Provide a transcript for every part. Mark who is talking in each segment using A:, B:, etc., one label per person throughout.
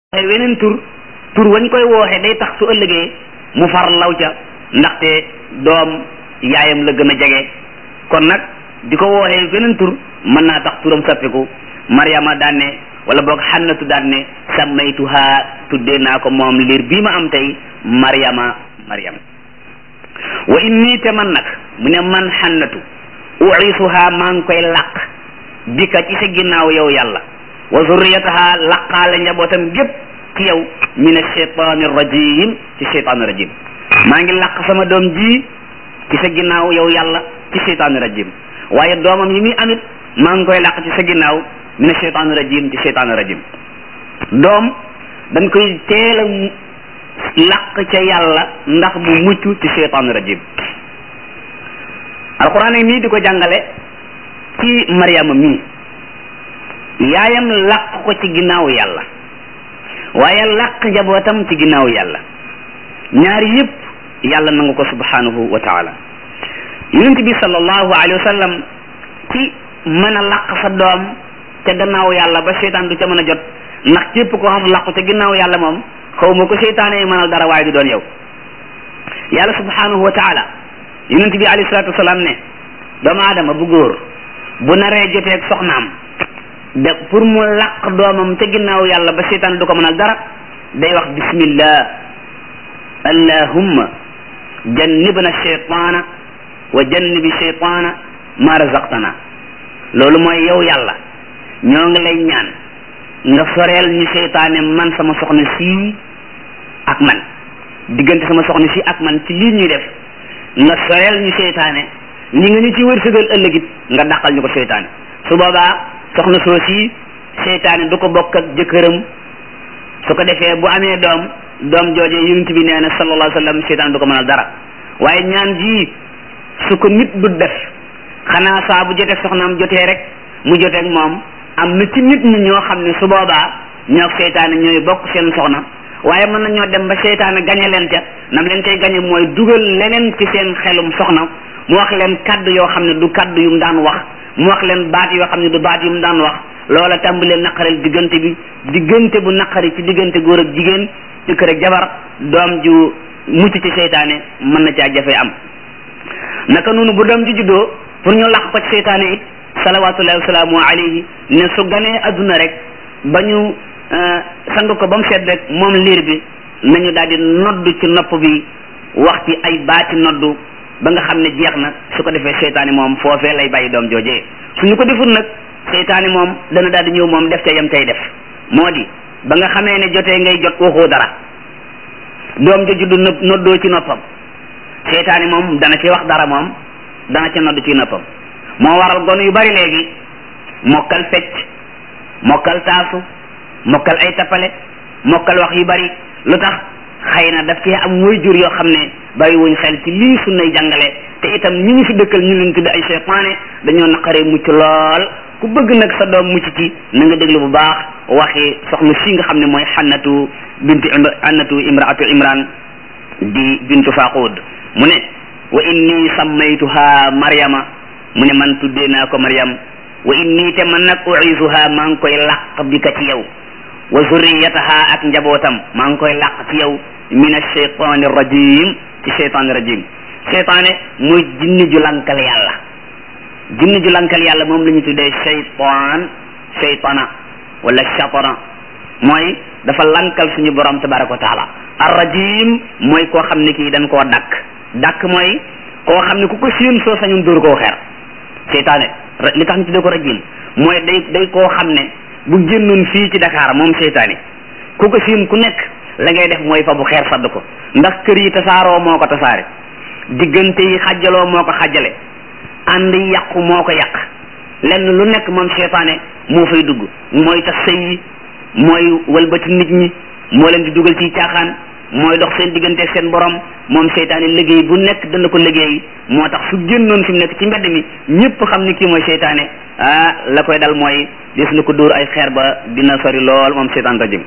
A: waxee weneen tur tur wañ koy wooxe day tax su ëllëgee mu far law ca ndaxte doom yaayam la gën a jege kon nag di ko wooxee weneen tur mën naa tax turam sappiku Maryama daan ne wala boog xannatu daan ne sammaytuha tuddee naa ko moom liir bii ma am tey Maryama Maryam wa inni te man nag mu ne man xannatu uisuha maa ngi koy làq bika ci sa ginnaaw yow yàlla wa zurriyataha laqaale njabootam gépp ci yow min ashaytaani rajim ci shaytaani rajim maa ngi làq sama doom ji ci sa ginnaaw yow yàlla ci shaytaani rajim waaye doomam yi muy amit maa ngi koy làq ci sa ginnaaw min ashaytaani rajim ci shaytaani rajim doom dañ koy teel a làq ca yàlla ndax mu mucc ci shaytaani rajim alquran yi nii di ko jàngale ci Maryama mii yaayam làq ko ci ginnaaw yàlla waaye làq njabootam ci ginnaaw yàlla ñaar yëpp yàlla nangu ko subhanahu wa taala yonent bi sallallahu alayhi wa sallam ci mën a làq sa doom ca gannaaw yàlla ba seytaan du ca mën a jot ndax képp ko xas làqu ca ginnaaw yàlla moom xaw ma ko seytaane mënal dara waaye du doon yow yàlla subhanahu wa taala yonent bi alayhi salatu wasalaam ne doomu aadama bu góor bu naree joteeg soxnaam de pour mu làq doomam ca ginnaaw yàlla ba seytaan du ko mënal dara day wax bismillah allahumma jannibna shaytaana wa jannibi shaytaana ma razaqtana loolu mooy yow yàlla ñoo ngi lay ñaan nga soreel ñu seytaane man sama soxna sii ak man diggante sama soxna sii ak man ci lii ñuy def nga soreel ñu seytaane li nga ñu ci wërsëgal ëllëgit nga dàqal ñu ko seytaane su boobaa soxna soo si seytaane du ko bokk ak jëkkëram su ko defee bu amee doom doom jooje yonent bi nee na sallallahu alayhi wa sallam seytaane du ko mënal dara waaye ñaan ji su ko nit du def xanaa saa bu jotee soxnaam jotee rek mu joteeg moom am na ci nit ñi ñoo xam ne su boobaa ñoo seytaane ñooy bokk seen soxna waaye mën na ñoo dem ba seytaane gañe leen ca nam leen koy gañe mooy dugal leneen ci seen xelum soxna mu wax leen kaddu yoo xam ne du kaddu yu mu daan wax mu wax leen baat yoo xam ne du baat yu mu daan wax loola tàmbalee naqaril diggante bi diggante bu naqari ci diggante góor ak jigéen jëkkër ak jabar doom ju mucc ci seytaane mën na caa jafe am naka noonu bu doom ji juddoo pour ñu laq ko ci seytaane it salawatullahi wasalaamu alayhi ne su ganee adduna rek ba ñu sang ko ba mu seet rek moom liir bi nañu daal di noddu ci nopp bi wax ci ay baati noddu ba nga xam ne jeex na su ko defee seytaane moom foofee lay bàyyi doom joojee suñu ko deful nag seytaane moom dana daal di ñëw moom def ca yam tey def moo di ba nga xamee ne jotee ngay jot waxoo dara doom ja juddu noddoo ci noppam seytaane moom dana ci wax dara moom dana ca noddu ci noppam moo waral gone yu bari léegi mokkal fecc mokkal taasu mokkal ay tappale mokkal wax yu bari lu tax xëy na daf cee am way jur yoo xam ne bàyyi wuñ xel ci lii sunnay jàngale te itam ñi ñu fi dëkkal ñu leen tudde ay seytaane dañoo naqaree mucc lool ku bëgg nag sa doom mucc ci na nga déglu bu baax waxi soxna si nga xam ne mooy xannatu bintu annatu imraatu imran di bintu faqud mu ne wa inni sammaytuha maryama mu ne man tuddee naa ko maryam wa inni te man nag uisuha maa ngi koy làq bi ka ci yow wa zurriyataha ak njabootam maa ngi koy làq ci yow min ashaytani rajim ci shaytani rajim shaytaane mooy jinni ju lankal yàlla jinni ju lankal yàlla moom la ñu tuddee shaytan shaytana wala shatana mooy dafa lankal suñu borom tabaraka wa taala ar rajim mooy koo xam ne kii dañ koo dakk dakk mooy koo xam ne ku ko séen soo sañun dóor koo xeer shaytaane li tax ñu tuddee ko rajim mooy day day koo xam ne bu génnoon fii ci Dakar moom seytaane ku ko siin ku nekk la ngay def mooy fa bu xeer sadd ko ndax kër yi tasaaroo moo ko tasaare diggante yi xajaloo moo ko xajale ànd yàqu moo ko yàq lenn lu nekk moom seytaane moo fay dugg mooy tas sëy yi mooy walbati nit ñi moo leen di dugal ci caaxaan mooy dox seen diggante seen borom moom seytaane liggéey bu nekk dana ko liggéey moo tax su génnoon fi mu nekk ci mbedd mi ñëpp xam ni kii mooy seytaane ah la koy dal mooy des na ko dóor ay xeer ba dina sori lool moom seytaan rajim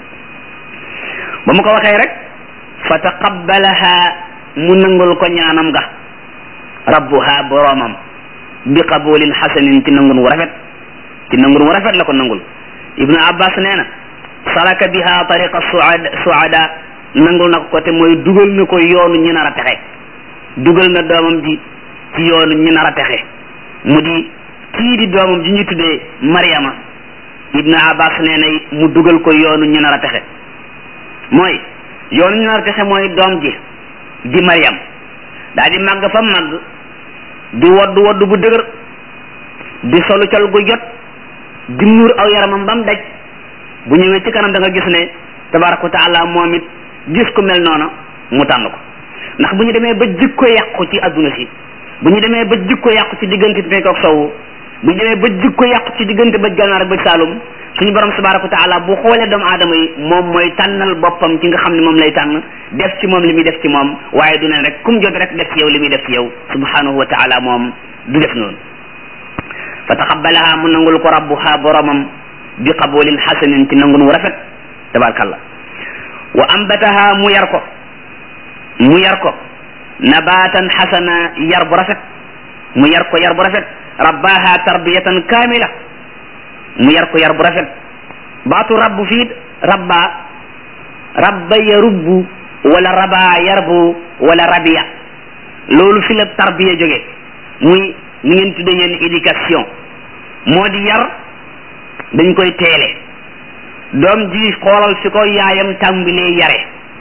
A: ba mu ko waxee rek fa taqabbalaha mu nangul ko ñaanam ga rabbuha boroomam bi qabulin xasanin ci nangun wu rafet ci nangun wu rafet la ko nangul ibnu abbas nee na salaka biha tariqa suada suada nangul na ko te mooy dugal na ko yoonu ñu nar a texe dugal na doomam ji ci yoonu ñu nar a texe mu di kii di doomam ji ñu tuddee Mariama Ibn Abbas nee na mu dugal ko yoonu ñu nar a texe mooy yoonu ñu nar a texe mooy doom ji di Mariam daa di màgg fa màgg di wodd wodd bu dëgër di solu col gu jot di muur aw yaramam ba mu daj bu ñëwee ci kanam da nga gis ne tabaraka wa taala moom it gis ku mel noona mu tànn ko ndax bu ñu demee ba jikko yàqu ci adduna si bu ñu demee ba jikko yàqu ci diggante penk ak sowu bu ñu demee ba jikko yàqu ci diggante bëj gànnaar ak bëj saalum suñu borom tabaraka wa taala bu xoolee doomu aadama yi moom mooy tànnal boppam ki nga xam ne moom lay tànn def ci moom li muy def ci moom waaye du ne rek kum jot rek def ci yow li muy def ci yow subhanahu wa taala moom du def noonu fa taqabbalaha mu nangul ko rabbuha boromam bi qabulin xasanin ci nangun wu rafet tabarakallah wa ambataha mu yar ko mu yar ko nabatan xasana yar bu rafet mu yar ko yar bu rafet rabbaha tarbiyatan kamila mu yar ko yar bu rafet baatu rabbu fii rabba rabba yarubbu wala raba yarbu wala rabiya loolu fi la tarbiya jóge muy ni ngeen tudde yéen éducation moo di yar dañ koy teele doom ji xoolal fi ko yaayam tàmbalee yare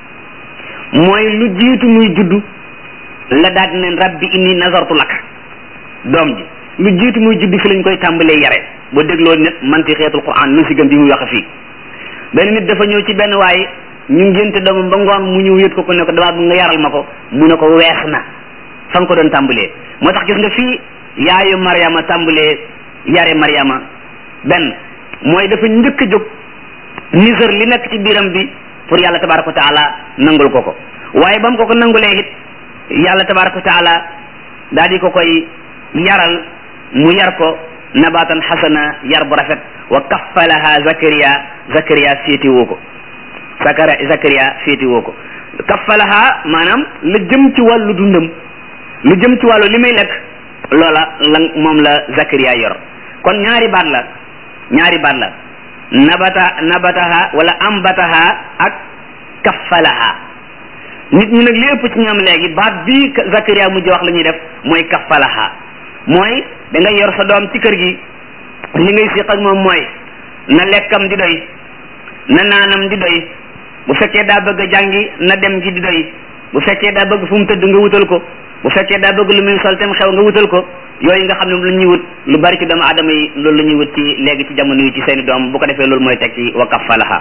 A: mooy lu jiitu muy juddu la daal ne rabbi inni nazartu lak doom ji lu jiitu muy juddu fi lañ koy tàmbalee yare ba dégloo nit manti xeetul quran nu si gëm bi muy wax fii benn nit dafa ñëw ci benn waay ñu ngénte doomam ba ngoon mu ñëw yët ko ko ne ko damaa bu nga yaral ma ko mu ne ko wees na fa nga ko doon tàmbalee moo tax gis nga fii yaayu Mariama tàmbalee yare Mariama benn mooy dafa njëkk a jóg nisër li nekk ci biiram bi pour yàlla tabaraka wa taala nangul ko ko waaye ba mu ko ko nangulee it yàlla tabaraka wa taala daal di ko koy yaral mu yar ko nabatan xasana yar bu rafet wa kaffalaha Zakariya Zakariya féeti woo ko Zakara Zakariya féeti woo ko kaffalaha maanaam la jëm ci wàllu dundam lu jëm ci wàllu li muy lekk loola la moom la Zakariya yor kon ñaari baat la ñaari baat la nabata nabataha wala ambataha ak kaffalaha nit ñi nag li ëpp ci ñoom léegi baat bii Zakariya mujj wax la ñuy def mooy kaffalaha mooy da ngay yor sa doom ci kër gi li ngay siq ak moom mooy na lekkam di doy na naanam di doy bu fekkee daa bëgg a jàngi na dem gi di doy bu fekkee daa bëgg fu mu tëdd nga wutal ko bu fekkee daa bëgg lu muy sol tem xew nga wutal ko yooyu nga xam ne lu ñuy wut lu bari ci doomu aadama yi loolu la ñuy wut ci léegi ci jamono yi ci seeni doom bu ko defee loolu mooy teg ci wa kaffalaha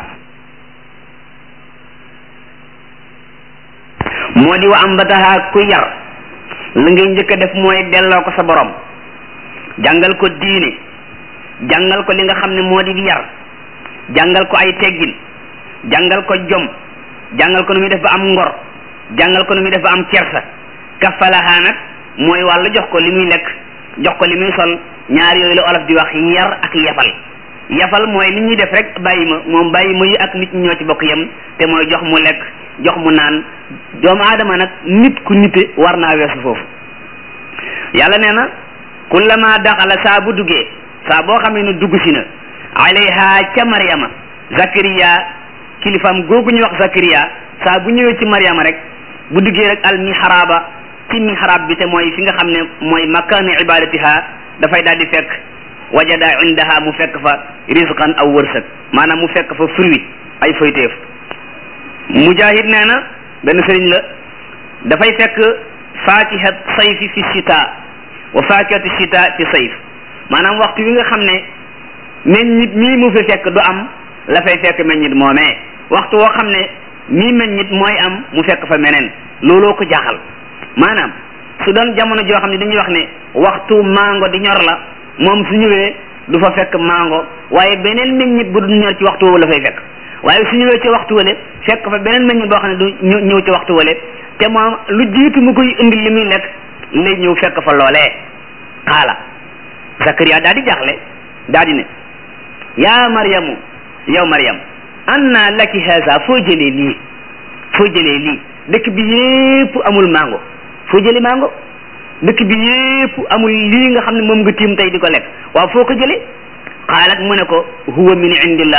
A: moo di wa ambataha ku yar la ngay njëkk a def mooy delloo ko sa borom jàngal ko diine jàngal ko li nga xam ne moo di yar jàngal ko ay teggin jàngal ko jom jàngal ko nu muy def ba am ngor jàngal ko nu muy def ba am kersa kaffalaha nag mooy wàllu jox ko li muy lekk jox ko li muy sol ñaar yooyu la olof di wax yar ak yafal yafal mooy li ñuy def rek bàyyi ma moom bàyyi ma yi ak nit ñi ñoo ci bokk yem te mooy jox mu lekk jox mu naan doomu aadama nag nit ku nite war naa weesu foofu yàlla nee na kullama daxala saa bu duggee saa boo xamee ne dugg si na alayha ca Maryama Zakariya kilifam googu ñu wax Zakariya saa bu ñëwee ci Maryama rek bu duggee rek al mihraba ci mihrab bi te mooy fi nga xam ne mooy makaanu ibadatiha dafay daal di fekk wajada indaha mu fekk fa rizqan aw wërsëg maanaam mu fekk fa fruit ay foyteef mujahid nee na benn sëriñ la dafay fekk fakihat sayfi fi shita wa fakihatu shita fi sayf maanaam waxtu wi nga xam ne meññit mii mu fi fekk du am la fay fekk meññit moomee waxtu woo xam ne mii meññit mooy am mu fekk fa meneen looloo ko jaaxal maanaam su doon jamono joo xam ne dañuy wax ne waxtu mango di ñor la moom su ñëwee du fa fekk mango waaye beneen meññit bu du ñor ci waxtu woowu la fay fekk waaye su ñëwee ci waxtu wale fekk fa beneen meññit boo xam ne du ñëw ci waxtu wale te moom lu jiitu mu koy indi li muy lekk lay ñëw fekk fa loolee xaala Zakariya daal di jaaxle daal di ne yaa Maryamu yow Maryam anna laki haza foo jëlee lii foo jëlee lii dëkk bi yépp amul mango foo jëlee mango dëkk bi yépp amul lii nga xam ne moom nga tiim tey di ko lekk waaw foo ko jëlee xaalat mu ne ko huwa min indillah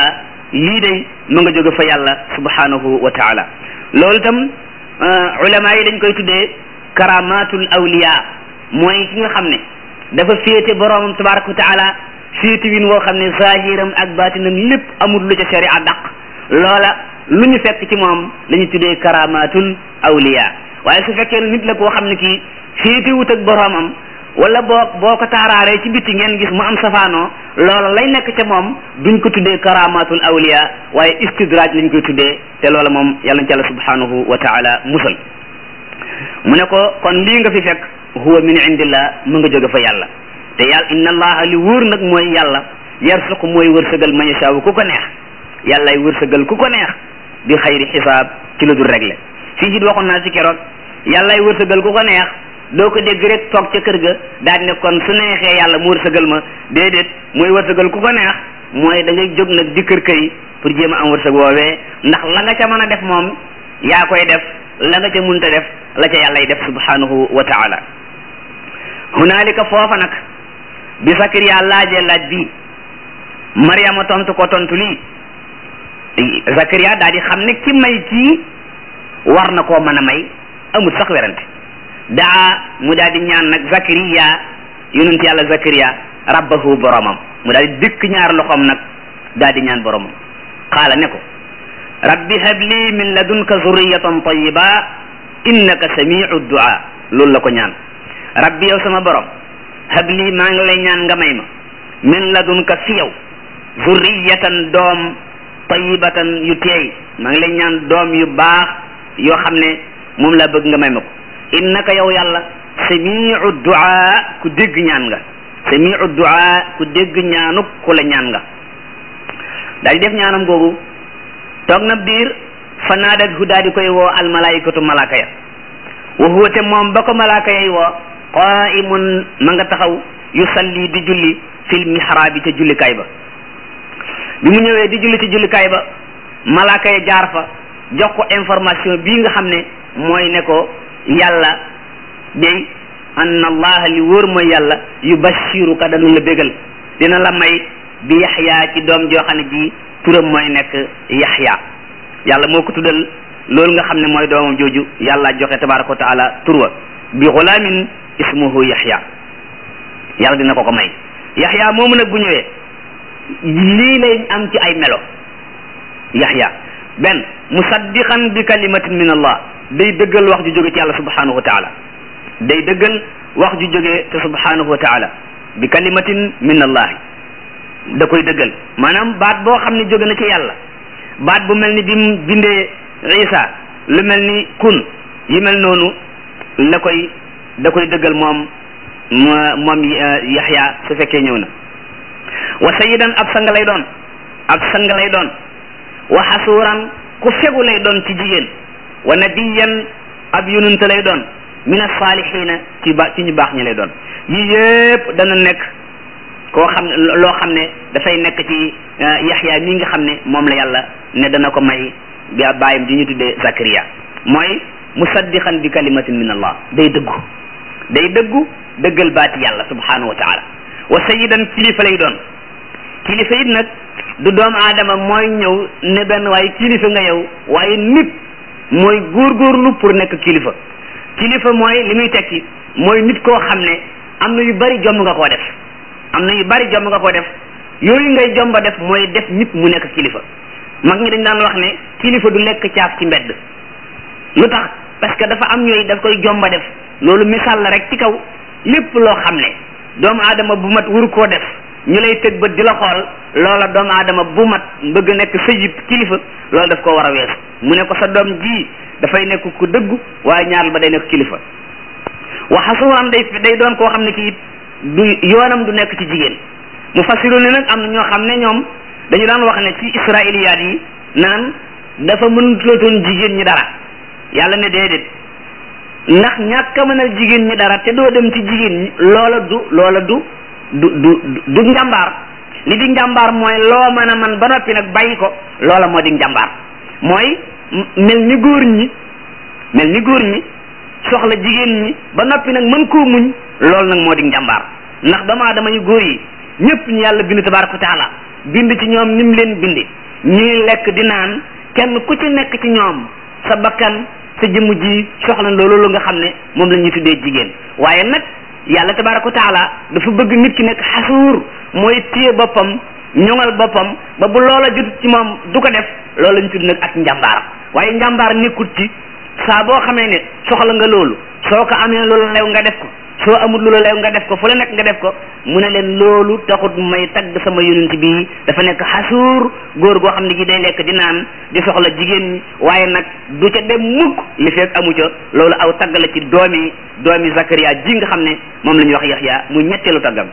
A: lii day ma nga jóge fa yàlla subhanahu wa taala loolu itam ulama yi dañ koy tuddee karamatul awliya mooy ki nga xam ne dafa féete boroomam tabaraka wa taala féete win woo xam ne zahiram ak batinam lépp amul lu ca sharia daq loola lu ñu fekk ci moom la ñu tuddee karamatul awliya waaye su fekkee nit la koo xam ne kii féete wut ak boroomam wala boo boo ko taaraaree ci bitti ngeen gis mu am safaanoo loola lay nekk ca moom duñ ko tuddee karamatul awliya waaye istidraaj lañ koy tuddee te loola moom yàlla na ci yàlla subhanahu wa taala musal mu ne ko kon lii nga fi fekk huwa min indillah mu nga jóge fa yàlla te yàlla inna allaha li wóor nag mooy yàlla yarsuqu mooy wërsëgal man yashaawu ku ko neex yàllay wërsëgal ku ko neex bi xayri xisaab ci lu dul réglé fii it waxoon naa ci keroog yàllay wërsëgal ku ko neex doo ko dégg rek toog ca kër ga daal ne kon su neexee yàlla mu wërsëgal ma déedéet mooy wërsëgal ku ko neex mooy da ngay jóg nag di kër kër yi pour jéem a am wërsëg woowee ndax la nga ca mën a def moom yaa koy def la nga ca munta def la ca yàllay def subhanahu wa taala hunaalika foofa nag bi Sakariya laajee laaj bi Mariama tontu ko tontu lii Sakariya daal di xam ne ki may kii war na koo mën a may amul sax werante daa mu daal di ñaan nag Zakariya yonent yàlla Zakariya rabbahu boromam mu daal di dëkk ñaar loxoom nag daal di ñaan boromam qaala ne ko rabbi habli min ladunka zurriyatan tayyiba innaka samiu du'a loolu la ko ñaan rabbi yow sama borom habli maa ngi lay ñaan nga may ma min ladunka fi yow zurriyatan doom tayyibatan yu teey maa ngi lay ñaan doom yu baax yoo xam ne moom laa bëgg nga may ma ko innaka yow yàlla samiu du'a ku dégg ñaan nga samiu du'a ku dégg ñaanuk ku la ñaan nga daal di def ñaanam googu toog na biir fa naadat hu daal di koy woo almalaikatu malaaka ya wa huwa te moom ba ko malaaka yay woo qaimun ma nga taxaw yusalli di julli fil mihraabi ca jullikaay ba bi mu ñëwee di julli ci jullikaay ba malaaka ya jaar fa jox ko information bii nga xam ne mooy ne ko yàlla day anna allaha li wóor mooy yàlla yubashiruka danu la bégal dina la may bi yaxya ci doom joo xam ne ji turam mooy nekk yaxya yàlla moo ko tuddal loolu nga xam ne mooy doomam jooju yàlla joxe tabaraka wa taala turwa bi xulaamin ismuhu yaxya yàlla dina ko ko may yaxya moomu nag bu ñëwee lii lay am ci ay melo yaxya benn musaddiqan bi kalimatin min allah day dëggal wax ju jóge ci yàlla subhanahu wa taala day dëggal wax ju jóge te subhanahu wa taala bi kalimatin min allahi da koy dëggal maanaam baat boo xam ne jóge na ci yàlla baat bu mel ni bi mu bindee isa lu mel ni kun yi mel noonu la koy da koy dëggal moom moom yaxya su fekkee ñëw na wa sayidan ab sang lay doon ab sang lay doon wa xasuuran ku fegu lay doon ci jigéen wa nabiyan ab yonent lay doon min asaalihina ci ba ci ñu baax ñi lay doon yii yëpp dana nekk koo xam ne loo xam ne dafay nekk ci yaxya mi nga xam ne moom la yàlla ne dana ko may bi bàyyam di ñu tuddee Zakariya mooy musaddiqan bi kalimatin min allah day dëggu day dëggu dëggal baati yàlla subhanahu wa taala wa sayidan kilifa lay doon kilifa it nag du doomu aadama mooy ñëw ne benn waaye kilifa nga yow waaye nit mooy góorgóorlu pour nekk kilifa kilifa mooy li muy tekki mooy nit koo xam ne am na yu bari jomb nga koo def am na yu bari jomb nga koo def yooyu ngay jomba def mooy def nit mu nekk kilifa mag ñi dañ daan wax ne kilifa du lekk caaf ci mbedd lu tax parce que dafa am yooyu daf koy jomba def loolu misaal la rek ci kaw lépp loo xam ne doomu aadama bu mat wuru koo def ñu lay tëg bët di la xool loola doomu aadama bu mat bëgg nekk sayid kilifa loolu daf ko war a weesu mu ne ko sa doom ji dafay nekk ku dëggu waaye ñaareel ba day nekk kilifa waxa suuram day day doon koo xam ne kii du yoonam du nekk ci jigéen mu fasiru ne nag am na ñoo xam ne ñoom dañu daan wax ne ci israiliyaat yi naan dafa mënutootoon jigéen ñi dara yàlla ne déedéet ndax ñàkk a mënal jigéen ñi dara te doo dem ci jigéen ñi loola du loola du du du du njàmbaar li di njàmbaar mooy loo mën a man ba noppi nag bàyyi ko loola moo di njàmbaar mooy mel ni góor ñi mel ni góor ñi soxla jigéen ñi ba noppi nag mën koo muñ loolu nag moo di njàmbaar ndax doomu aadama yu góor yi ñëpp ñu yàlla bind tabaraka wa taala bind ci ñoom nim leen bindi ñuy lekk di naan kenn ku ci nekk ci ñoom sa bakkan sa jëmm ji soxla loolu nga xam ne moom la ñuy tuddee jigéen waaye nag yàlla tabaraka wa taala dafa bëgg nit ki nekk xasuur mooy téye boppam ñoŋal boppam ba bu loola jotut ci moom du ko def loolu la ñu tudd nag ak njàmbaar waaye njàmbaar nekkut ci saa boo xamee ne soxla nga loolu soo ko amee loolu lew nga def ko soo amul loolu lew nga def ko fu la nekk nga def ko mu ne leen loolu taxut may tagg sama yonent bi dafa nekk xasuur góor goo xam ne gi day lekk di naan di soxla jigéen ñi waaye nag du ca dem mukk li fekk amu ca loolu aw tagg la ci doomi doomi Zakariya ji nga xam ne moom la ñuy wax Yaxya mu ñetteelu taggam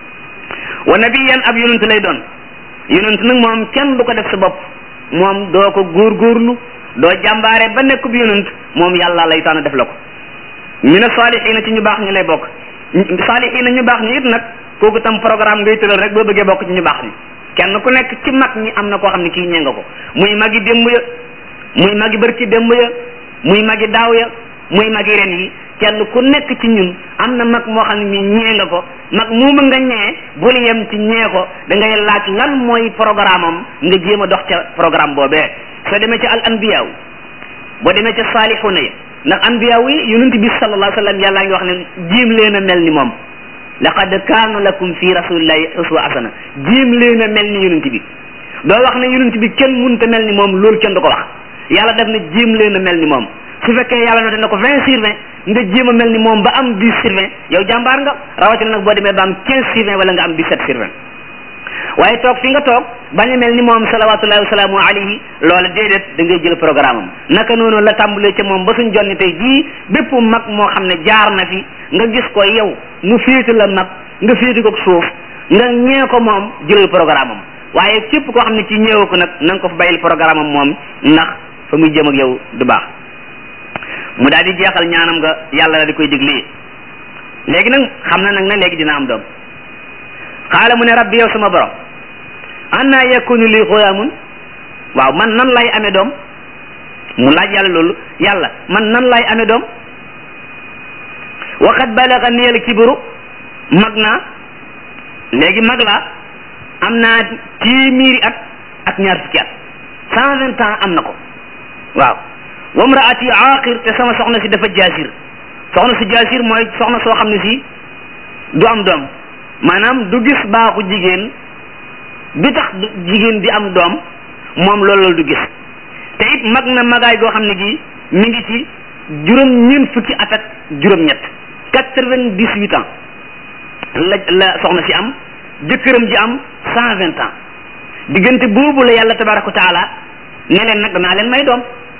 A: wa nabiyan ab yonent lay doon yonent nag moom kenn du ko def sa bopp moom doo ko góorgóorlu doo jàmbaare ba nekk bu yonent moom yàlla lay tànn def la ko mina saalihiina ci ñu baax ñi lay bokk saalihiina ñu baax ñi it nag kooku tam programme ngay tëral rek boo bëggee bokk ci ñu baax ñi kenn ku nekk ci mag ñi am na koo xam ne kii ñee nga ko muy magi démb ya muy magi bërki démb ya muy magi daaw ya muy magi ren yi kenn ku nekk ci ñun am na mag moo xam ne mi ñee nga ko mag muuma nga ñee bul yem ci ñee ko da ngay laaj lan mooy programme am nga jéem a dox ca programme boobee soo demee ca al anbiyaaw boo demee ca saalixuuna ya ndax anbiyaaw yi yonent bi sallallahu alayhi wa sallam yàllaa ngi wax ne jéem leen a mel ni moom laqad kaana lakum fi rasulillahi uswa hasana jéem leen a mel ni yonent bi doo wax ne yonent bi kenn mënta mel ni moom loolu kenn du ko wax yàlla def na jéem leen a mel ni moom su fekkee yàlla noté na ko vingt sur vingt nga jéem a mel ni moom ba am dix sur vingt yow jàmbaar nga rawatina nag boo demee ba am quinze sur vingt wala nga am dix-sept sur vingt waaye toog fi nga toog bañ a mel ni moom salawatullahi wasalaamu alayhi loola déedéet da ngay jël programme am naka noonu la tàmbalee ca moom ba suñ jonni tey jii bépp mag moo xam ne jaar na fi nga gis ko yow mu féete la mag nga féete ko suuf nga ñee ko moom jëlal programme am waaye képp koo xam ne ci ñëwee ko nag na nga ko fa bàyyil programme am moom ndax fa muy jëm ak yow du baax mu daal di jeexal ñaanam nga yàlla la di koy diglee léegi nag xam na nag ne léegi dina am doom xaala mu ne rabbi yow sama borom anna yakunu li xulaamun waaw man nan lay amee doom mu laaj yàlla loolu yàlla man nan lay amee doom waqad balaga niyal kibru mag naa léegi mag la am naa téeméeri at ak ñaar fukki at cent vingt ans am na ko waaw wa mraati aaqir te sama soxna si dafa jaasir soxna si jaasir mooy soxna soo xam ne si du am doom maanaam du gis baaxu jigéen bi tax jigéen di am doom moom loolu du gis te it mag na magaay goo xam ne gi mi ngi ci juróom ñeent fukki at ak juróom-ñett quatre-vingt-dix-huit ans la la soxna si am jëkkëram ji am cent vingt ans diggante boobu la yàlla tabaraka wa taala ne leen nag danaa leen may doom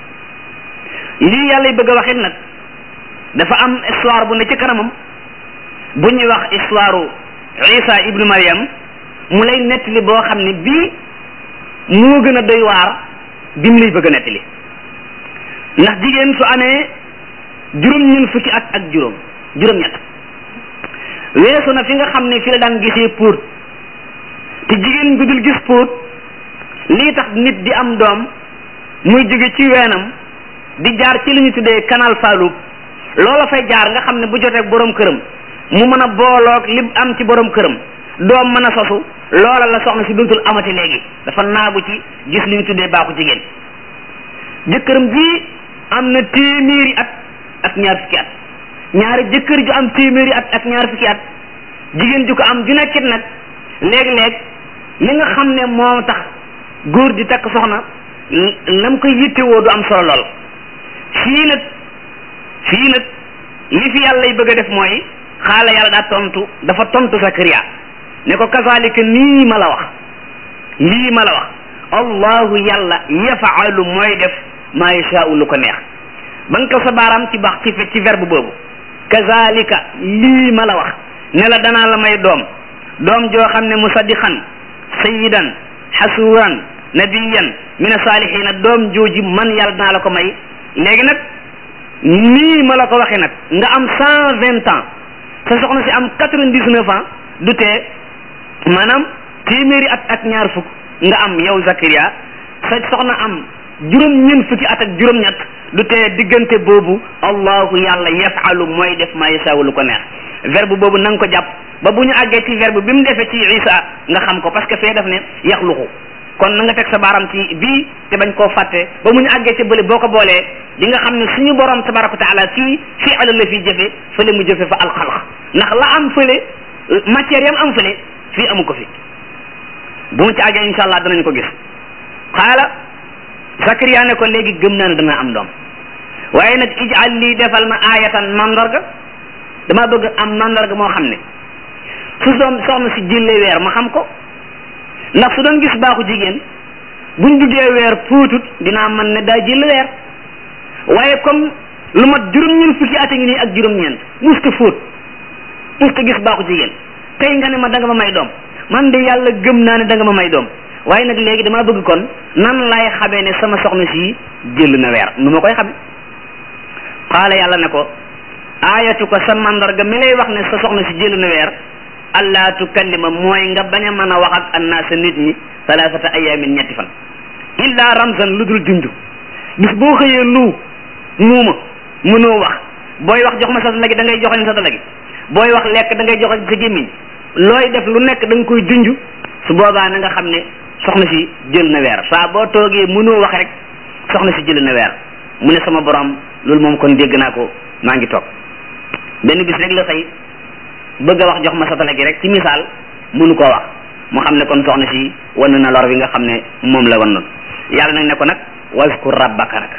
A: lii yàlla bëgg a waxit nag dafa am histoire bu ne ci kanamam bu ñuy wax histoire Isa ibnu Maryam mu lay nettali boo xam ne bii moo gën a doy waar bi mu lay bëgg a nettali ndax jigéen su amee juróom-ñeent fukki at ak juróom juróom-ñett weesu na fi nga xam ne fi la daan gisee póot te jigéen bi dul gis póot lii tax nit di am doom muy jóge ci weenam di jaar ci li ñu tuddee canal Fallou loola fay jaar nga xam ne bu jotee borom këram mu mën a booloog li am ci borom këram doom mën a sosu loola la soxna si dootul amati léegi dafa naagu ci gis li ñu tuddee baaxu jigéen jëkkëram ji am na téeméeri at ak ñaar fukki at ñaari jëkkër ju am téeméeri at ak ñaar fukki at jigéen ju ko am ju nekkit nag léeg-léeg li nga xam ne moo tax góor di takk soxna lam koy yittewoo du am solo lool fii nag fii nag li fi yàlla bëgg a def mooy xaala yàlla daa tontu dafa tontu Sakariya ne ko kazalika nii ma la wax lii ma la wax allahu yàlla yafaalu mooy def maa yashaau lu ko neex ba nga ko sa baaraam ci bax ci ci verbe boobu kazalika lii ma la wax ne la danaa la may doom doom joo xam ne musaddiqan sayidan xasuuran nabiyan min asaalihina doom jooji man yàlla danaa la ko may léegi nag nii ma la ko waxee nag nga am cent vingt ans sa soxna si am quatre-vingt-dix-neuf ans du tee maanaam téeméeri at ak ñaar fukk nga am yow Zakaria sa soxna am juróom-ñeent fukki at ak juróom-ñett du tee diggante boobu allahu yàlla yafalu mooy def ma yasaawu lu ko neex verbe boobu na nga ko jàpp ba bu ñu àggee ci verbe bi mu defee ci Isa nga xam ko parce que fee def ne yaxluqu kon na nga teg sa baaram ci bii te bañ koo fàtte ba mu ñu àggee ca bële boo ko boolee di nga xam ne suñu borom tabaraka wa taala fii fii ala la fii jëfe fële mu jëfe fa alxalq ndax la am fële matière yam am fële fii amu ko fi bu mu ci àggee insha allah danañ ko gis xaala Zakariya ne ko léegi gëm naa ne dana am doom waaye nag ijal lii defal ma aayatan mandarga dama bëgg am mandarga moo xam ne su doom soxna si jëlee weer ma xam ko ndax su doon gis baaxu jigéen buñ duggee weer puutut dinaa mën ne daa jël weer waaye comme lu mat juróom-ñeent fukki at a ngi nii ak juróom-ñeent musta fóot musta gis baaxu jigéen tey nga ne ma da nga ma may doom man de yàlla gëm naa ne da nga ma may doom waaye nag léegi damaa bëgg kon nan laay xamee ne sama soxna si jël na weer nu ma koy xame qaala yàlla ne ko aayatu ko sa mandarga mi lay wax ne sa soxna si jël na weer allah tukallima mooy nga bañ a mën a wax ak annaasa nit ñi salaasata ayaamin ñetti fan illa ramzan lu dul junj bis boo xëyee lu muuma mënoo wax booy wax jox ma sa dala gi da ngay joxoñ sa dala gi booy wax lekk da ngay joxoñ sa gémmiñ looy def lu nekk da nga koy junj su boobaa na nga xam ne soxna si jël na weer saa boo toogee mënoo wax rek soxna si jël na weer mu ne sama borom loolu moom kon dégg naa ko maa ngi toog benn bis rek la xëy bëgg a wax jox ma satala gi rek ci misaal mënu koo wax mu xam ne kon soxna si wan na lor bi nga xam ne moom la wan noonu yàlla nag ne ko nag waskur rabbaka nag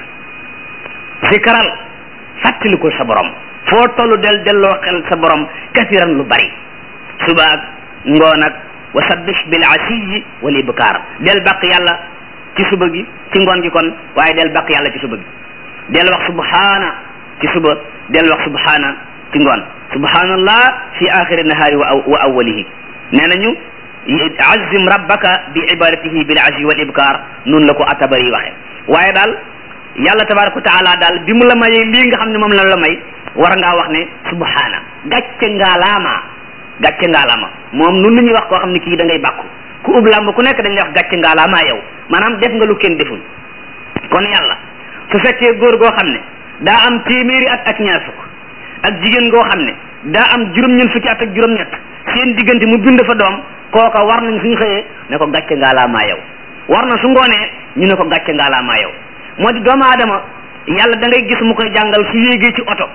A: zikaral fàttali ko sa borom foo tollu del delloo xel sa borom kasiran lu bari suba ak ngoon ak wa sabbih bil asiyi wal ibkaar del bàq yàlla ci suba gi ci ngoon gi kon waaye del bàq yàlla ci suba gi del wax subhaana ci suba del wax subhaana ci ngoon subhanallah fi axiri nahaari wa awwalihi nee nañu azim rabbaka bi ibadatihi bil ashi wal ibkar noonu la ko atabari waxe waaye daal yàlla tabaraka wa taala daal bi mu la mayee lii nga xam ne moom la la may war ngaa wax ne subhana gàcce ngaalaama gàcce ngaalaama moom nun la ñuy wax koo xam ne kii da ngay bàkku ku ub làmb ku nekk dañ lay wax gàcce ngaalaama yow maanaam def nga lu kenn deful kon yàlla su fekkee góor goo xam ne daa am téeméeri at ak ñaar fukk ak jigéen goo xam ne daa am juróom-ñeent fukki at ak juróom-ñett seen diggante mu bind fa doom kooka war nañ suñu xëyee ne ko gàcce ngaalaamaa yow war na su ngoonee ñu ne ko gàcce ngaalaamaa yow moo di doomu aadama yàlla da ngay gis mu koy jàngal su yéegee ci oto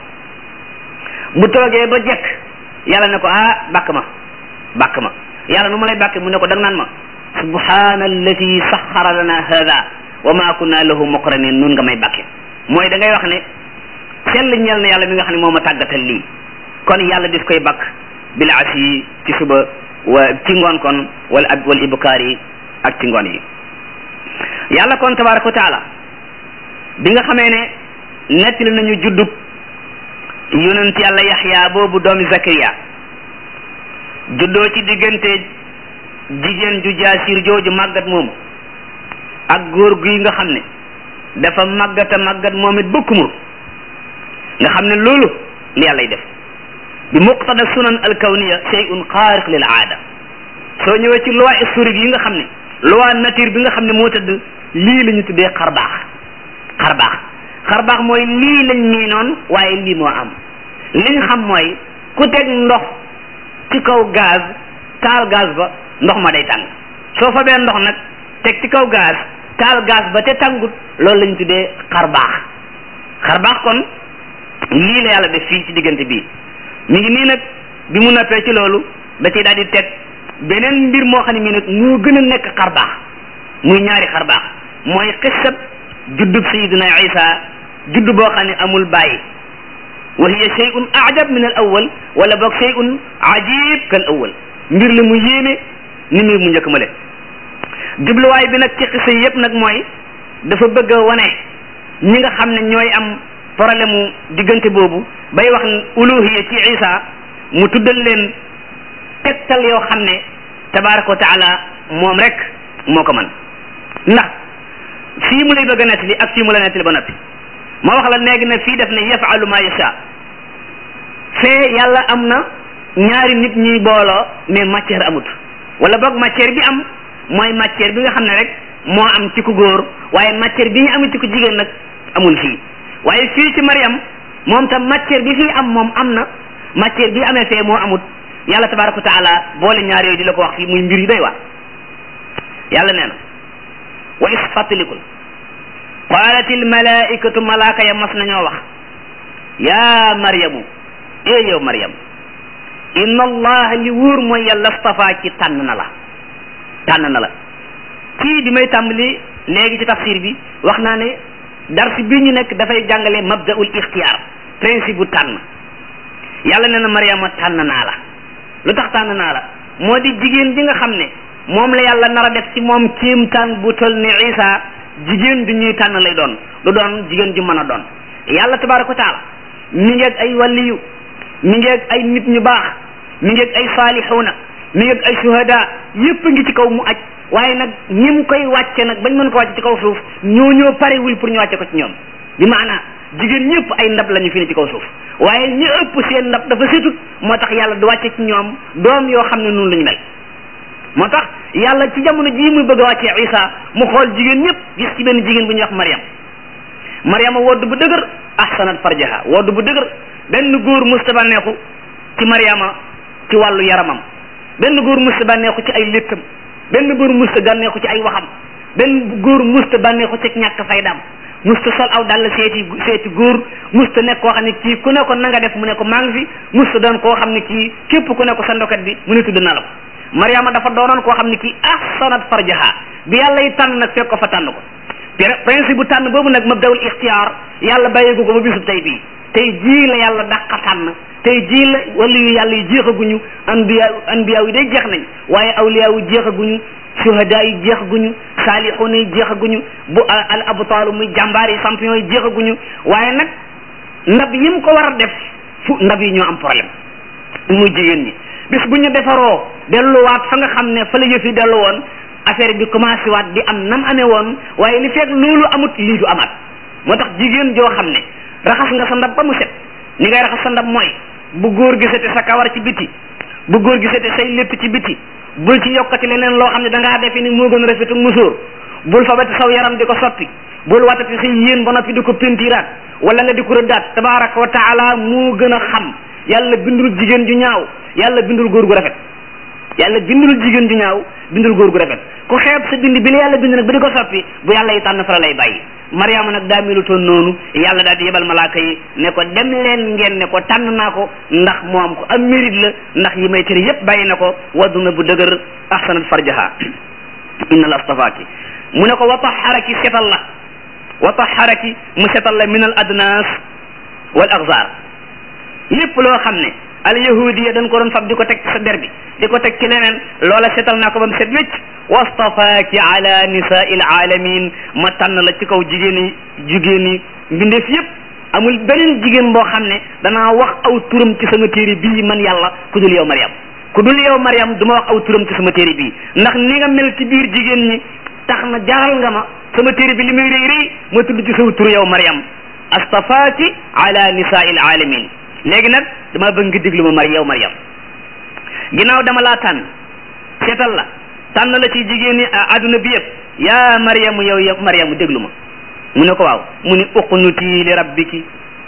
A: bu toogee ba jekk yàlla ne ko ah bàkk ma bàkk ma yàlla nu ma lay bàkke mu ne ko dang naan ma subhana allati saxara lana hada wa ma kunna lahu muqrinin nun nga may bàkke mooy da ngay wax ne sell ñeel na yàlla mi nga xam ne moo ma tàggatal lii kon yàlla dis koy bakk bil asi ci suba wa ci ngoon kon wala ab wal ibkaar yi ak ci ngoon yi yàlla kon tabaraka wa taala bi nga xamee ne nettali nañu juddub yonent yàlla yaxya boobu doomi zakariya juddoo ci diggante jigéen ju jaasir jooju màggat moomu ak góor gi nga xam ne dafa màggata màggat moom it bëkkumur nga xam ne loolu li yàllay def bi muqtada sunan alkawniya shay'un xaariq lil aada soo ñëwee ci loi historique yi nga xam ne loi nature bi nga xam ne moo tëdd lii la ñu tuddee xarbaax xarbaax xarbaax mooy lii lañ miinoon waaye lii moo am liñ xam mooy ku teg ndox ci kaw gaz taal gaz ba ndox ma day tàng soo fa bee ndox nag teg ci kaw gaz taal gaz ba te tàngut loolu lañ tuddee xarbaax xarbaax kon lii la yàlla def fii ci diggante bii mi ngi nii nag bi mu noppee ci loolu da ciy daal di teg beneen mbir moo xam ne mii nag moo gën a nekk xarbaax muy ñaari xarbaax mooy xissab juddub sayidina isa judd boo xam ne amul bàyyi wa hiya shay'un ajab min al awal wala boog shay'un ajib kal awal mbir la mu yéeme ni mbir mu njëkk ma le jubluwaay bi nag ci xissa yépp nag mooy dafa bëgg a wane ñi nga xam ne ñooy am problème mu diggante boobu bay wax uluhiya ci isa mu tuddal leen tegtal yoo xam ne tabaraka wa taala moom rek moo ko man ndax fii mu lay bëgg a nettali ak fii mu la nettali ba noppi ma wax la léegi ne fii def ne yafalu ma yasha fee yàlla am na ñaari nit ñuy booloo mais matière amut wala boog matière bi am mooy matière bi nga xam ne rek moo am ci ku góor waaye matière bi ñu amee ci ku jigéen nag amul fii waaye fii ci Mariam moom tam matière bi fii am moom am na matière bi amee fee moo amut yàlla tabaraka wa taala boole ñaar yooyu di la ko wax fii muy mbir yu doy waar yàlla nee na wa is fàttalikul qaalatil malaikatu malaaka ya mas nañoo wax yaa maryamu ee yow maryam inna allah li wóor mooy yàlla stafaa ci tànn na la tànn na la kii bi may tàmbali léegi ci tafsir bi wax naa ne dars bi ñu nekk dafay jàngale mabdaul ixtiyaar principe bu tànn yàlla nee na maryama tànn naa la lu tax tànn naa la moo di jigéen bi nga xam ne moom la yàlla nar a def ci moom kéemtaan bu tol ne isa jigéen du ñuy tànn lay doon du doon jigéen ju mën a doon yàlla tabaraka wa taala mi ngeeg ay waliyu mi ngeeg ay nit ñu baax mi ngeeg ay saalixuuna mi ngeeg ay suhada yépp ngi ci kaw mu aj waaye nag ñi mu koy wàcce nag bañ mën ko wàcce ci kaw suuf ñoo ñoo parewul pour ñu wàcce ko ci ñoom bi maanaa jigéen ñëpp ay ndab lañu fi ne ci kaw suuf waaye ñi ëpp seen ndab dafa setut moo tax yàlla du wàcce ci ñoom doom yoo xam ne noonu lañu mel moo tax yàlla ci jamono jii muy bëgg a wàccee isa mu xool jigéen ñëpp gis ci benn jigéen bu ñuy wax Mariam Mariama wodd bu dëgër ahsanat farjaha wodd bu dëgër benn góor musta bànneexu ci Mariama ci wàllu yaramam benn góor musta bànneexu ci ay léttam benn góor musta bànneexu ci ay waxam benn góor musta bànneexu ci ñàkk faydaam musta sol aw dal seeti seeti góor musta nekk koo xam ne kii ku ne ko na nga def mu ne ko maa ngi fi musta doon koo xam ne kii képp ku ne ko sa ndokat bi mu ne tudd na la ko Mariama dafa doonoon koo xam ne kii ahsanat farjaha bi yàlla yi tànn nag fekk ko fa tànn ko principe bu tànn boobu nag mabdawul ixtiyaar yàlla bàyyeegu ko ba bisub tey bii tey jii la yàlla dàqa tànn tey jii la wala yu yàlla yi jeexaguñu anbiya anbiya yi day jeex nañ waaye awliya yi jeexaguñu suhada yi jeexaguñu saalixuuna yi jeexaguñu bu al abtaalu muy jàmbaar yi champion yi jeexaguñu waaye nag ndab yi mu ko war a def fu ndab yi ñoo am problème muy jigéen ñi bis bu ñu defaroo delluwaat fa nga xam ne fa la yëf yi dellu woon affaire bi commencé waat di am nam amee woon waaye li fekk loolu amut lii du amaat moo tax jigéen joo xam ne raxas nga sa ndab ba mu set ni ngay raxas sa ndab mooy bu góor gisate sa kawar ci biti bu góor gisate say lépp ci biti bul ci yokkati leneen loo xam ne da ngaa defe ni moo gën a rafetu musóor bul fabati saw yaram di ko soppi bul watati say yéen ba noppi di ko pentiraat wala nga di ko rëddaat tabaraka wa taala moo gën a xam yàlla bindul jigéen ju ñaaw yàlla bindul góor gu rafet yàlla bindul jigéen ju ñaaw bindul góor gu rafet ku xeeb sa bind bi la yàlla bind nag ba di ko soppi bu yàlla yi tànn fa la lay bàyyi mariama nag daa melutoon noonu yàlla daal di yebal malaaka yi ne ko dem leen ngeen ne ko tànn naa ko ndax moom ko am mérite la ndax yi may tere yépp bàyyi na ko waddu na bu dëgër ahsanat farjaha inna la astafaaki mu ne ko wa taharaki setal la wa taharaki mu setal la min al adnas wal axzar lépp loo xam ne al yahudiya dañ ko doon fab di ko teg ci sa der bi di ko teg ci leneen loola setal naa ko ba mu set wécc wastafaaki ala nisaai alaalamin ma tànn la ci kaw jigéen yi jigéen yi mbindeef yépp amul beneen jigéen boo xam ne danaa wax aw turam ci sama téere bii man yàlla ku dul yow Mariam ku dul yow Mariam du ma wax aw turam ci sama téere bii ndax ni nga mel ci biir jigéen ñi tax na jaral nga ma sama téere bi li muy rëy rëy ma tudd ci saw tur yow Mariam astafaaki ala nisaai alaalamin léegi nag dama bëgg nga déglu ma mar yow Mariam ginnaaw dama laa tànn seetal la tànn la ci jigéen ñi àdduna bi yëpp yaa Mariam yow yow Mariam déglu ma mu ne ko waaw mu ni uqnuti li rabbiki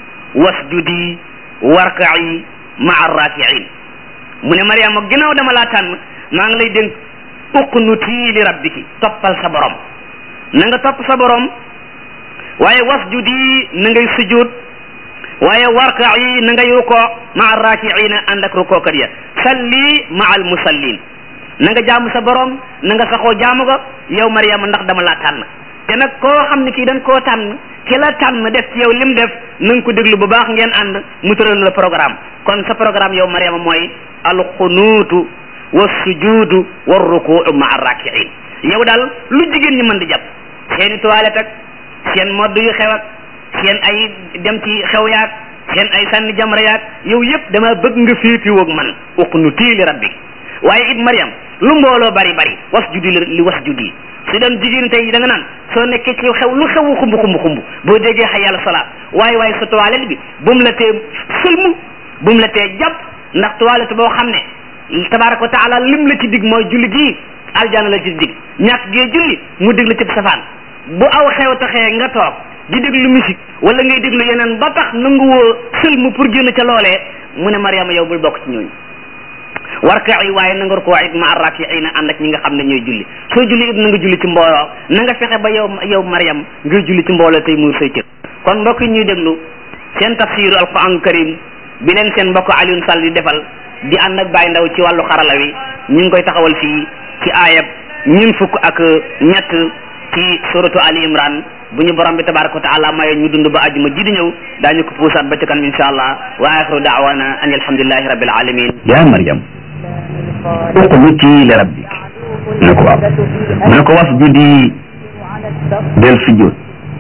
A: wasjudi warka'i ma'a raki'in mu ne Mariam ginnaaw dama laa tànn maa ngi lay dénk uqnuti li rabbiki toppal sa borom na nga topp sa borom waaye wasjudi na ngay sujud waaye warka yi na ngay rukoo maa raakiina ànd ak rukookat ya salli maa al musallin na nga jaamu sa borom na nga saxoo jaamu ko yow Mariama ndax dama laa tànn te nag koo xam ne kii dañ koo tànn ki la tànn def ci yow lim def na nga ko déglu bu baax ngeen ànd mu tëral la programme kon sa programme yow Mariama mooy alxunuutu wa sujudu wa rukuu maa raakiin yow daal lu jigéen ñi mën di jàpp seeni toilette ak seen modd yu xew ak seen ay dem ci xew yaag seen ay sànni jamra yaag yow yëpp dama bëgg nga féetiwoog man uqnuti li rabbi waaye it Mariam lu mbooloo bari bari was judi li was judi si doon jigéen tey da nga naan soo nekkee ci xew lu xewu xumb xumb xumb boo déggee xay yàlla salaat waaye waaye sa toilette bi bu mu la tee sëlmu bu mu la tee jàpp ndax toilette boo xam ne tabaraka wa taala lim la ci dig mooy julli gii aljana la ci dig ñàkk gee julli mu dig la ci safaan bu aw xew taxee nga toog di déglu musique wala ngay déglu yeneen ba tax nanguwoo sëlmu pour génn ca loolee mu ne Mariama yow bul bokk ci ñooñu warka'i waaye na nga rukkoo it ma arrakiina ànd ak ñi nga xam ne ñooy julli soo julli it na nga julli ci mbooloo na nga fexe ba yow yow Mariam ngay julli ci mbooloo tey muur say cër kon mbokk yi ñuy déglu seen tafsiru alquran karim bi leen seen mbokk Alioune Sall di defal di ànd ak Baye Ndaw ci wàllu xarala wi ñu ngi koy taxawal fii ci aayab ñun fukk ak ñett ci suratu Ali Imran bu ñu borom bi tabaraka wa taala maye ñu dund ba àjjuma ji di ñëw daañu ko puusaat ba ci kanam insha allah wa axiru daawana an alhamdulillahi rabbil alamin
B: ya Maryam uqnuti li rabbik mu ne ko waaw mu ne ko wasjudi del sujud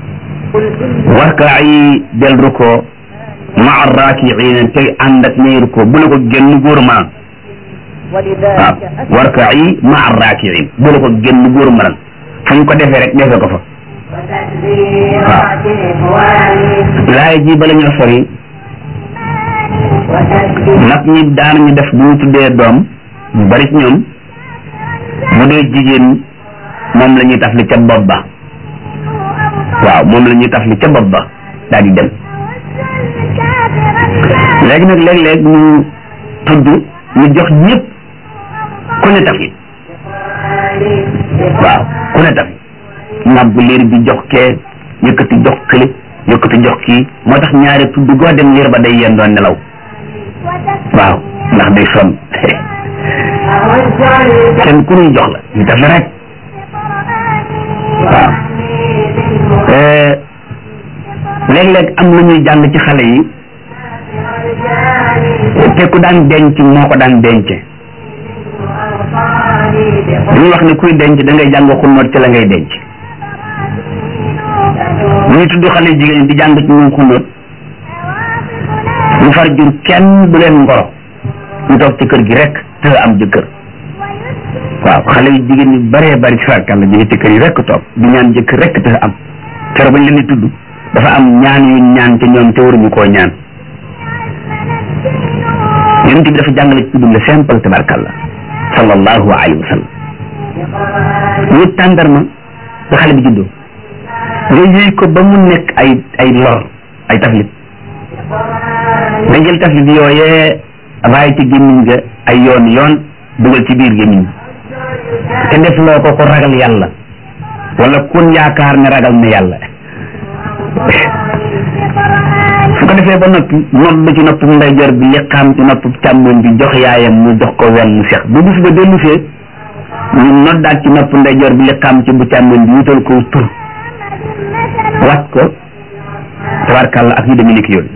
B: warkaayi del ruko maa raakiina tey ànd ak ñay ruko bu la ko génn góor ma waaw warkaayi maa raakiin bu la ko génn góor ma fu ñu ko defee rek defee ko fa waaw laay ji bala ñoo sori nag ñi daan ñu def bu ñu tuddee doom ñu bari ci ñoom bu dee jigéen moom la ñuy taf li ca bopp ba waaw moom la ñuy taf li ca bopp ba daal di dem léegi nag léeg-léeg ñu tudd ñu jox ñëpp ku ne taf li waaw ku ne taf nàbb liir bi jox kee yëkkati jox kële yëkkati jox kii moo tax ñaari tudd goo dem liir ba day yéen doon nelaw waaw ndax day sonn kenn ku ñuy jox la ñu def la rek waaw léeg-léeg am lu ñuy jàng ci xale yi te ku daan denc moo ko daan denc dañuy wax ne kuy denc da ngay jàng xunnoot ci la ngay denc ñuy tudd xale jigéen di jàng ci ñoom xunnoot ñu far jur kenn du leen ngoro ñu toog ci kër gi rek te am jëkkër waaw xale yu jigéen ñi bëree bëri ci farkal la jóge ci kër yi rek toog di ñaan jëkkër rek te am kero bañ leen di tudd dafa am ñaan yu ñaan te ñoom te waruñu koo ñaan yonent bi dafa jàngale ci tudd le simple tabarkalla sallallahu alayhi wa sallam ñu tàndarma ba xale bi juddoo nga yëy ko ba mu nekk ay ay lor ay taflit nga jël taflit yooyee raay ci gémmiñ ga ay yoon yoon dugal ci biir gémmiñ te def loo ko ko ragal yàlla wala kun yaakaar ne ragal na yàlla su ko defee ba noppi nodd ci nopp ndeyjoor bi liqaam ci nopp càmmoñ bi jox yaayam mu jox ko wenn mu sex bu bis ba dellu see ñu noddaat ci nopp ndeyjoor bi liqaam ci bu càmmoñ bi wutal ko tur wat ko tabarkàlla ak yu demee nekk yooyu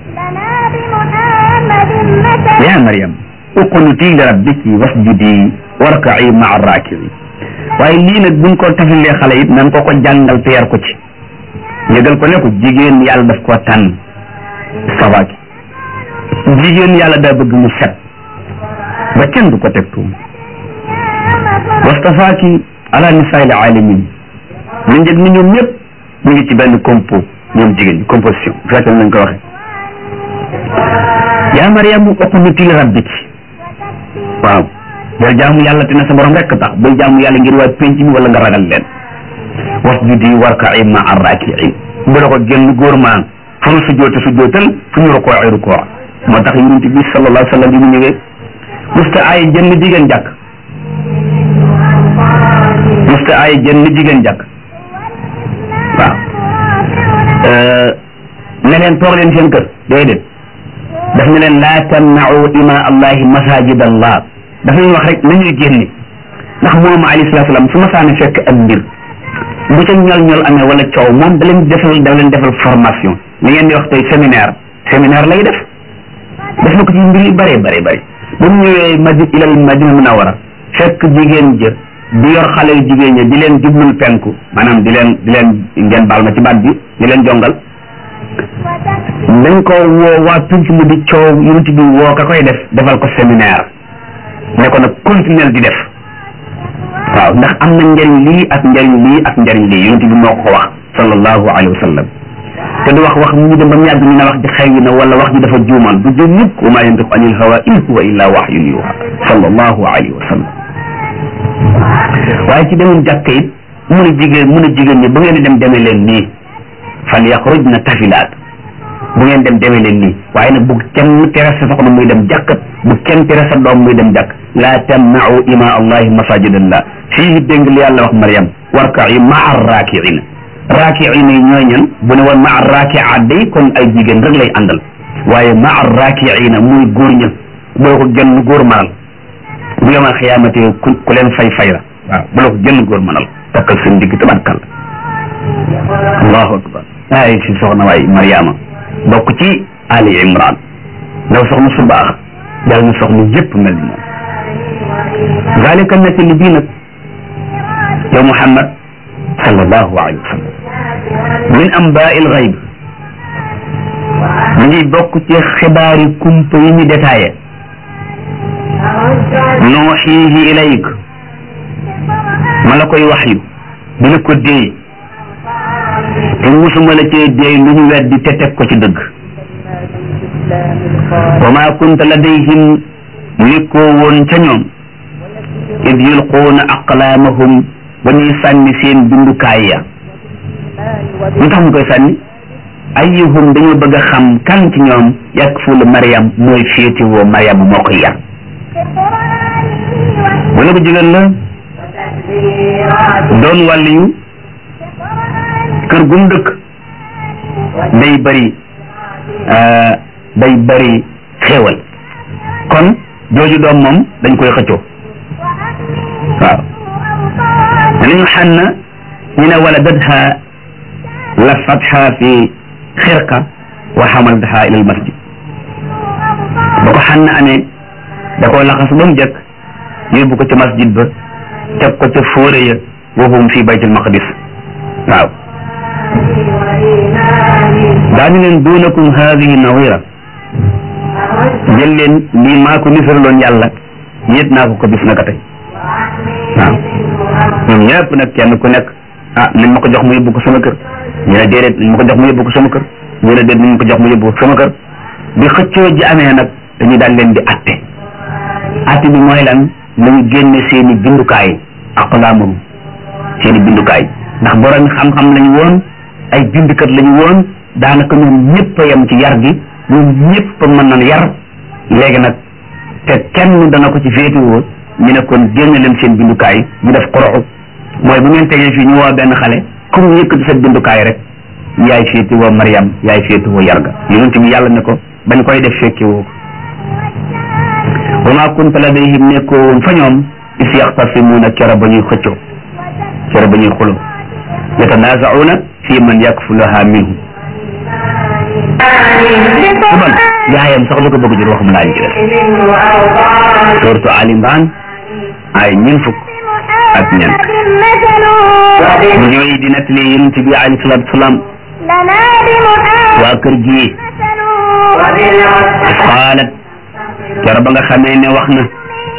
B: yaa Maryam uqnuti li rabbiki wasjudi warka'i ma'a raaki'in waaye lii nag buñ ko tafilee xale it nan ko ko jàngal te yar ko ci yëgal ko ne ko jigéen yàlla daf koo tànn sawaaki jigéen yàlla daa bëgg mu set ba kenn du ko teg tuum wastafaaki ala nisaa'il alamin ñu njëg ni ñoom ñëpp ñu ngi ci benn compo ñoom jigéen ñi composition bu fekkee nañ ko waxee yaa Mariam uqnuti li rabbiki waaw bul jaamu yàlla te ne sa borom rekk tax bul jaamu yàlla ngir waa penc mi wala nga ragal leen wasjudi warka'i ma'a raaki'iin bu la ko génn góor maa fu ñu sujjoote sujjootal fu ñu rukoo ay rukoo moo tax yonent bi sallallahu alayhi wa sallam bi mu ñëwee musta ay jënn jigéen jàkk musta ay jënn jigéen jàkk waaw ne leen toog leen seen kër déedéet daf ne leen laa tamna'u ima allahi masajid allah daf leen wax rek nañuy génne ndax moom alayhi salaatu salaam su ma saane fekk ak mbir bu ca ñol ñol amee wala coow moom da leen defal da leen defal formation li ngeen di wax tey séminaire séminaire lay def def na ko ci mbir yu bëree bëri bëri ba mu ñëwee madi ilal madina munawara fekk jigéen jë di yor xale yu jigéen ñi di leen jublul penku maanaam di leen di leen ngeen baal ma ci baat bi di leen jongal dañ ko woo waa pinc mu di coow yonent bi woo ka koy def defal ko séminaire ne ko nag continuer di def waaw ndax am na njëriñ lii ak njëriñ lii ak njëriñ lii yonent bi moo ko wax sallallahu alayhi wa sallam te du wax wax mu dem ba mu yàgg ñu ne wax ji xëy na wala wax ji dafa juumal du juum mukk wa maa yantiqu anil hawa in huwa illa wahyun yuha sallallahu alayhi wa sallam waaye ci demoon jàkk it mun a jigéen mun a jigéen ñi bu ngeen di dem demee leen nii fal yaxrujna tafilaat bu ngeen dem demee leen nii waaye nag bu kenn tere sa soxna muy dem jàkkat bu kenn tere sa doom muy dem jàkk laa tamnau ima allahi masajidallah fii dégg li yàlla wax Mariam warka'i maa raakiina raakiina yi ñooy ñan bu ne woon maa raakia day kon ay jigéen rek lay àndal waaye maa raakiina muy góor ña boo ko genn góor manal bu yomal xiyaamate ku ku leen fay fay la waaw bu la ko genn góor manal takkal seen digg tabarkal allahu akbar ay si soxna waay Mariama bokk ci Ali Imran ndaw soxna su baax yàlla na soxna yëpp mel ni moom zalika nati li bii nag yow Muhammad sallallahu alayhi wa sallam min ambaa il gayb mu ngi bokk ci xibaari kumpa yi ñu détaillé nuuxiihi ilayk ma la koy wax yu di la ko déey te musuma la cee déey lu ñu weddi te teg ko ci dëgg wa maa kunta ladayhim nekkoo woon ca ñoom id yulquuna aqlaamahum ba ñuy sànni seen bindukaay ya lu tax ñu koy sànni ayyuhum dañoo bëgg a xam kan ci ñoom yakfulu Mariam mooy féetewoo Mariam moo koy yar wala ko jigéen la doon wàlliyu kër gum dëkk day bari day bari xéewal kon jooju doom moom dañ koy xëccoo waaw danañu xànn ñu ne waladatha lafatha fi xirqa wa xamaltaha ila al masjid ba ko xànn amee da koo laxas ba mu jëkk yóbbu ko ca masjid ba teg ko ca fóore ya wa hum fi baytil maqdis waaw daañu leen duunakum haadihi nawira jël leen lii maa ko nisaraloon yàlla yéet naa ko ko bis naka tey waaw ñoom ñëpp nag kenn ku nekk ah nañ ma ko jox mu yóbbu ko sama kër ñu ne déedéet nañ ma ko jox mu yóbbu ko sama kër ñu ne déet nañ ma ko jox mu yóbbu ko sama kër bi xëccoo ji amee nag dañuy daal leen di atte atte bi mooy lan nañu génne seen i bindukaay aqlaamahum seen i bindukaay ndax borom xam-xam lañu woon ay bindkat lañu woon daanaka ñoom ñëpp a yem ci yar gi ñoom ñëpp a mën na yar léegi nag te kenn dana ko ci féetewoo ñu ne kon génne leen seen bindukaay ñu def xoroxu mooy bu ngeen tegee fii ñu woo benn xale comme yëkkati sa bindukaay rek yaay féetewoo Mariam yaay féetewoo yar ga yonent bi yàlla ne ko bañ koy def fekkewoo ko wa maa kunta ladayhim nekkoo woon fa ñoom is yaxtasimuuna kera ba ñuy xëccoo kera ba ñuy xuloo yatanaazauna fi man yakfulaha minhum su bon yaayam sax lu ko bëgg jur waxum laa ñu ci def surtu Ali Imran ay ñeent fukk ak ñeent mu ñooy di nettali yonent bi alayhi salaatu wasalaam waa kër gi qaalat kero ba nga xamee ne wax na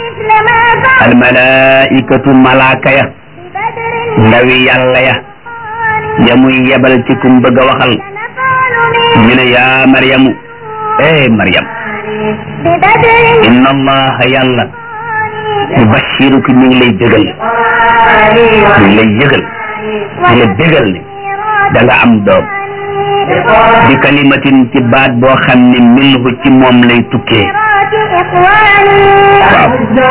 B: almalaikatu malaaka ya ndawi yàlla ya ya muy yebal ci kum bëgg a waxal ñu ne yaa maryamu eh maryam inna allaha yàlla yubashiruki mi ngi lay dëgal mi ngi lay yëgal di la dëgal ne da nga am doom bi kalimatin ci baat boo xam ne minhu ci moom lay tukkee waaw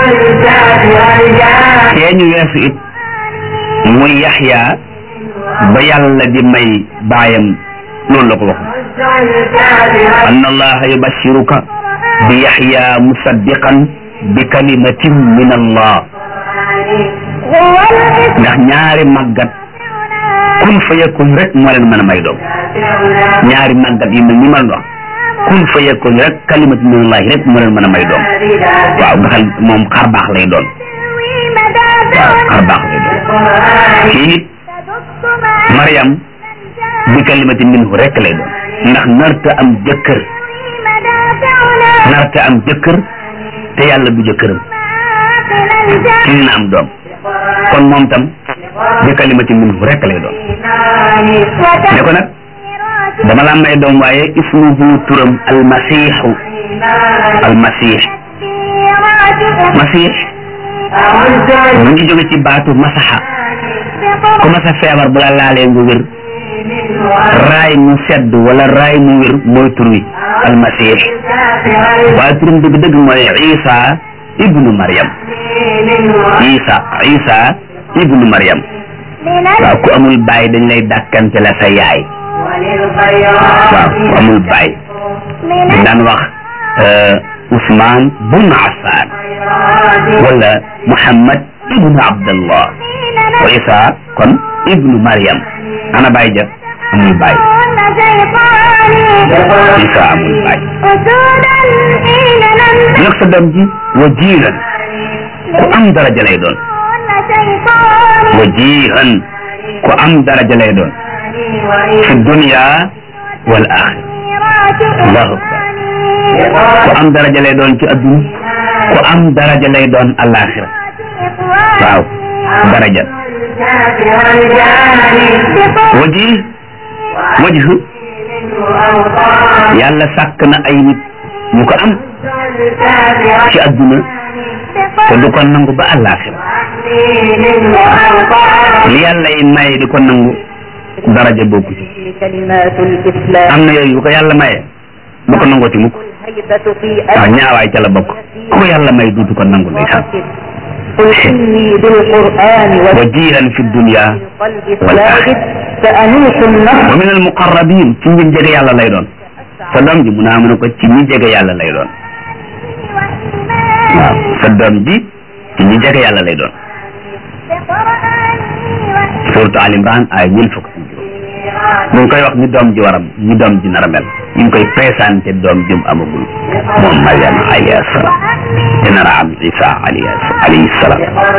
B: kee ñu weesu it muy yaxya ba yàlla di may baayam loolu la ko waxoon anna allaha yubashiruka bi yaxya musaddiqan bi kalimatin min allah ndax ñaari màggat kun fa yakun rek moo leen mën a may doom ñaari màggat yi mel ni ma wax kun fa yakun rek kalimatin min allah rek moo leen mën a may doom waaw nga xam moom xar baax lay doon waaw xar baax lay doon kii it Mariam bi kalimatin minhu rek lay doon ndax narta am jëkkër narta am jëkkër te yàlla du jëkkëram ci dina am doom kon moom tam bi kalimatin minhu rek lay doon ne ko nag dama la may doom waaye ismuhu turam almasiixu almasix masix mu ngi jóge ci baatu masaxa ku masa feebar bu la laalee nga wér raay mu sedd wala raay mu wér mooy tur wi almasih waaye turam dëgg-dëgg mooy isa ibnu maryam isa isa ibnu maryam waaw ku amul baay dañ lay dàkkante la sa yaay waaw ku amul baay dañ daan wax Ousmane bun Affan wala Muhammad ibnu Abdallah wa isa kon ibnu maryam ana baay ja amul baay isa amul baay nag sa doom ji wajihan ku am daraja lay doon wajihan ku am daraja lay doon fi dunya wal axira allahu akbar ku am daraja lay doon ci adduna ku am daraja lay doon alaxira waaw daraja waji wajh yàlla sàkk na ay nit ñu ko am ci adduna te du ko nangu ba àllaaxira li yàlla yi maye di ko nangu daraja bokku ci am na yooyu bu ko yàlla maye du ko nangoo ci mukk waaw ñaawaay ca la bokk ku ko yàlla may duutu ko nangu ndeysaan wajihan fi dunya wal axira wa min al muqarrabin ci ñi jege yàlla lay doon sa doom ji mu naa mën ko ci ñi jege yàlla lay doon waaw sa doom ji ci ñi jege yàlla lay doon suratu al imran ay ñeent fukk ak juróom mu ngi koy wax ni doom ji war a ni doom ji nar a mel ñu ngi koy présenté doom jum amagul moom Mariam alayhi salaam te nar a am Isa alayhi salaam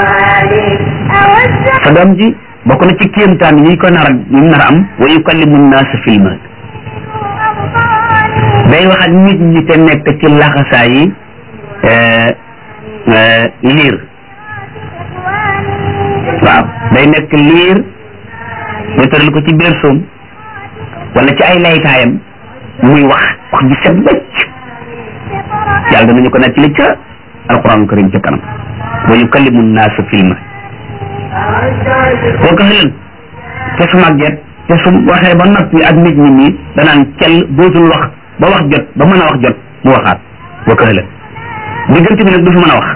B: sa doom ji bokk na ci kéemtaan yi ko nar a yi nar a am wa yukallimu nnaasa fil mahd day wax ak nit ñi te nekk ci laxasaa yi liir waaw day nekk liir ñu tëral ko ci biir soom wala ci ay laytaayam muy wax wax ji set bëcc yàlla danañu ko nekk li ca alquran karim ca kanam wa yukallimu nnaasa fil mahd boo ko xëlan te su màgget te su waxee ba noppi ak nit ñi nii danaan cel dootul wax ba wax jot ba mën a wax jot mu waxaat boo ko xëlan diggante bi nag du fi mën a wax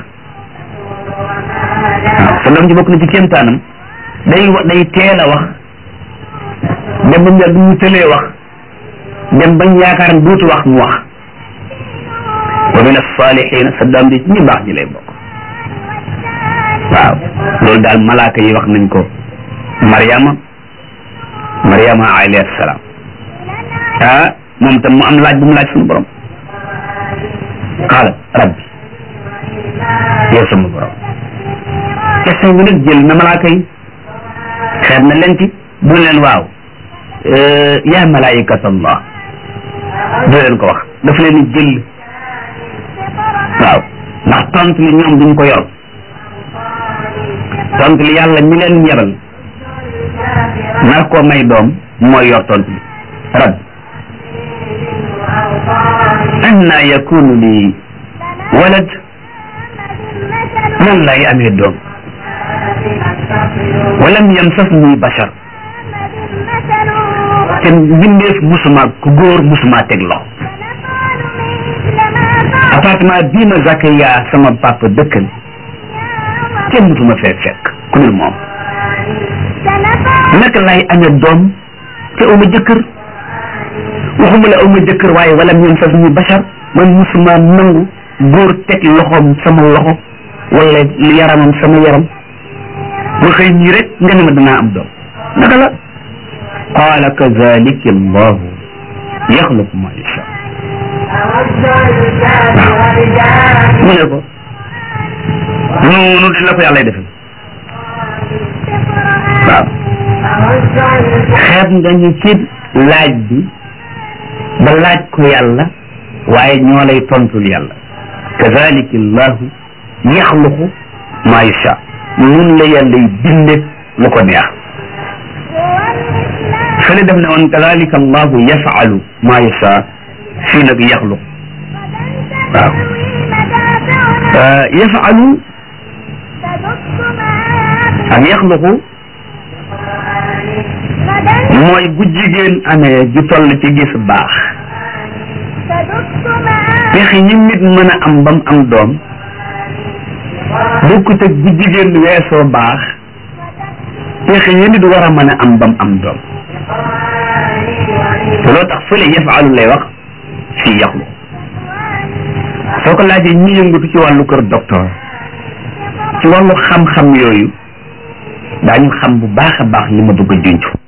B: waaw sa doom ji bokk na ci kéemtaanam day wa day teel a wax dem ba mu mu tëlee wax dem bañ yaakaar ne dootu wax mu wax wa min as-salihin sa doom ji ci ñi baax ñi lay bokk waaw loolu daal malaaka yi wax nañ ko Mariama Mariama alayhi salaam ah moom tam mu am laaj bu mu laaj suñu borom qaala rabbi yow sama borom question bi nag jël na malaaka yi xeet na leen ci bu leen waaw yaa malaayikat allah du leen ko wax daf leen di jël waaw ndax tontu li ñoom duñ ko yor tontu li yàlla mi leen yebal nar koo may doom mooy yor tontu li rabbi anna yakunu li walad nan lay amee doom walam yamsasni bashar te mbindeef musuma ku góor musuma teg loxo appartement bii ma Zakaria sama papa dëkkal kenn musuma fee fekk ku dul moom naka lay amee doom te uma jëkkër waxuma la uma jëkkër waaye walam yamsasni bashar man musuma nangu góor teg loxoom sama loxo wala yaramam sama yaram ba xëy ñii rek nga ne ma danaa am doom naka la qaala kazalika allahu yaxluqu ma yasha mu ne ko noonu la ko yàlla defal waaw xeeb nga ñu ci laaj bi ba laaj ko yàlla waaye ñoo lay tontul yàlla kazalika allahu yaxluqu ma yasha nun la yàlla yi binde lu ko neex fële def ne woon kadalika allahu yafalu ma yasha fii nag yaxluq waaw yafalu ak yaxluqu mooy bu jigéen amee ju toll ci gis baax pexe yi nit mën a am bam am doom bokkut ak bu jigéen weesoo baax pexe yi nit war a mën a am bam am doom te loo tax fële yafaalu lay wax fii yaxlu soo ko laajee ñi yëngatu ci wàllu kër docteur ci wàllu xam-xam yooyu daañu xam bu baax a baax li ma bëgg a junj